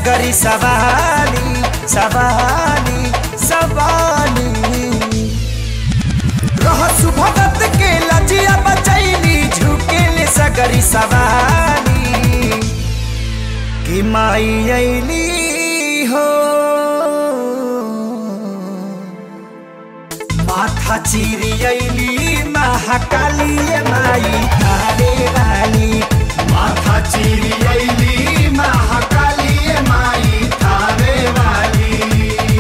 सगरी सवाली सवाली सवाली रहसु भगत के लजिया बचैली झुकेले सगरी सवाली कि माई अइली हो माथा चिरी अइली महाकाली माई थारे वाली माथा चीरी अइली महाकाली माई थावे वाली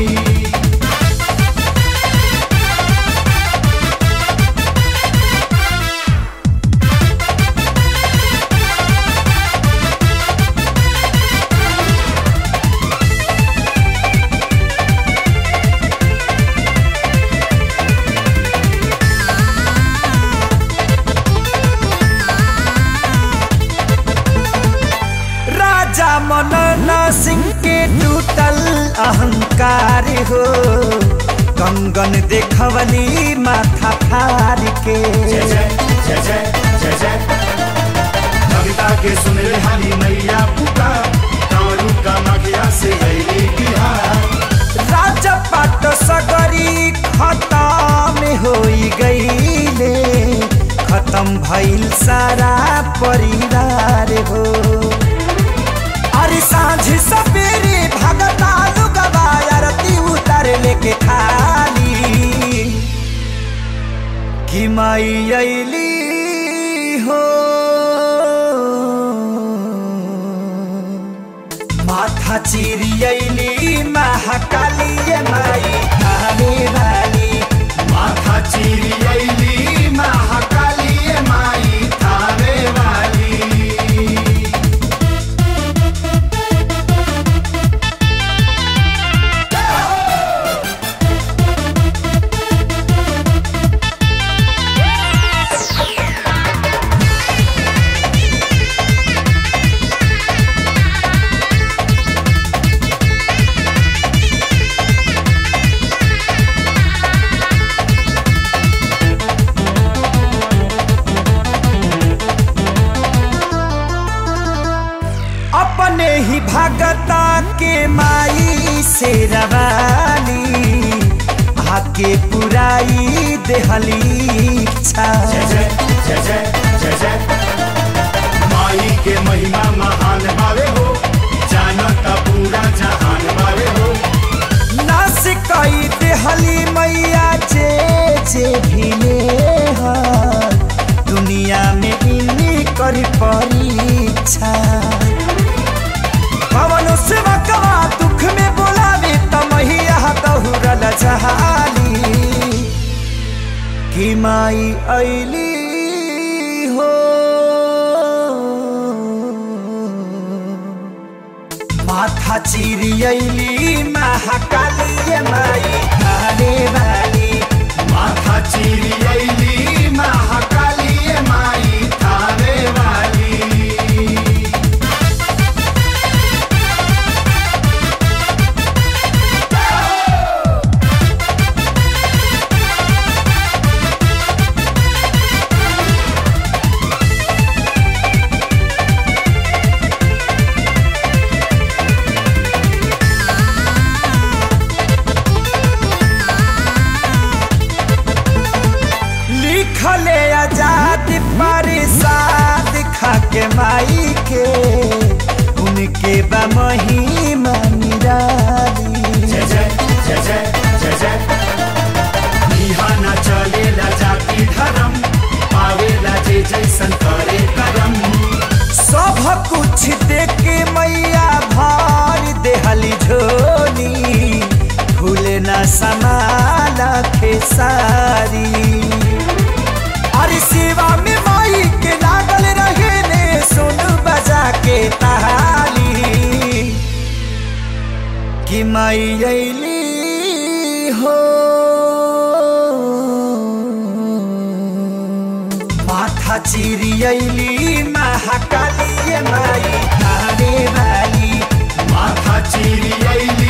राजा मनन सिंह के टूटल अहंकार हो कंगन देखवली माथा फार के जय जय जय जय जय जय कविता के सुन रे हाली मैया पुका कारू का मगिया से अइली बिहार राजा पाट सगरी खत्म होई गईले खत्म भइल सारा परिवार हो अरे सांझ सवेरे भगता लुगवा आरती उतर लेके खाली कि माई अइली हो माथा चिरी अइली महाकाली माई थाने वाली माथा चीरी अइली महाकाली माई थावे वाली अपने ही भगता के माई से रवाली आके पुराई देहली इच्छा जय जय जय जय जय जय माई के महिमा महान बावे हो जानता पूरा जहान बावे हो नास कई देहली मैया जे जे भिले दुनिया में इन्हीं करी परीक्षा पवन सेवकवा दुख में बोलावे त मैया दहुरल जहाली कि माई अइली हो माथा चिरी अइली महाकाली माई थाने वाली माथा चीरी अइली महाकाली माई थावे वाली लिखले आजाद परिसाद खाके माई के उनके बा महिमा निराली जय जय जय जय जय जय इहा ना चलेला जाति धर्म पावेला जे जैसन करे करम सब कुछ देके मैया भार देहली झोली भूले न समाला खेसारी अरे सेवा में माई के लागल रहे ने सुन बजा के ताली कि माई अइली हो माथा चिरी अइली महाकाली माई थाने वाली माथा चीरी अइली